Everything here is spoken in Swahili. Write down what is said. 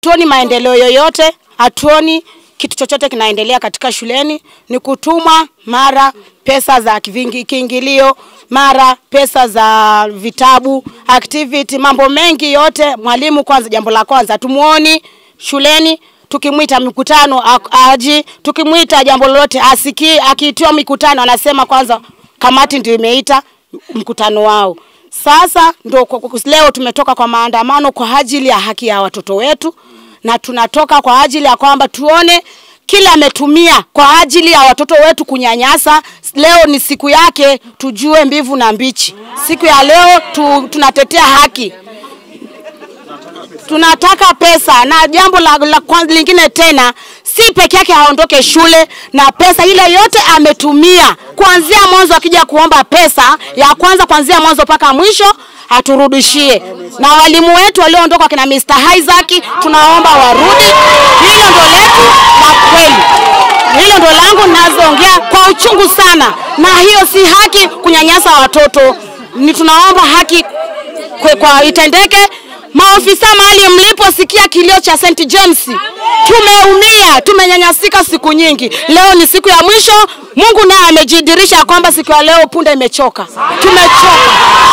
hatuoni maendeleo yoyote, hatuoni kitu chochote kinaendelea katika shuleni, ni kutuma mara pesa za kivingi- kiingilio, mara pesa za vitabu, activity, mambo mengi yote. Mwalimu kwanza, jambo la kwanza hatumuoni shuleni tukimwita mikutano a- aji, tukimwita jambo lolote asikii. Akiitiwa mikutano anasema kwanza kamati ndio imeita mkutano wao. Sasa ndo kwa- kwa- leo tumetoka kwa maandamano kwa ajili ya haki ya watoto wetu, na tunatoka kwa ajili ya kwamba tuone kile ametumia kwa ajili ya watoto wetu kunyanyasa. Leo ni siku yake, tujue mbivu na mbichi. Siku ya leo tu, tunatetea haki tunataka pesa na jambo la, la kwanza lingine tena, si peke yake aondoke shule na pesa ile yote ametumia kuanzia mwanzo, akija kuomba pesa ya kwanza kuanzia mwanzo mpaka mwisho aturudishie, na walimu wetu walioondoka kina Mr. Isaac tunaomba warudi. Hilo ndo letu la kweli, hilo ndo langu nazoongea kwa uchungu sana, na hiyo si haki kunyanyasa watoto. Ni tunaomba haki kwe, kwa itendeke. Maofisa mahali mliposikia kilio cha St James, tumeumia, tumenyanyasika siku nyingi. Leo ni siku ya mwisho. Mungu naye amejidirisha kwamba siku ya leo punda imechoka, tumechoka.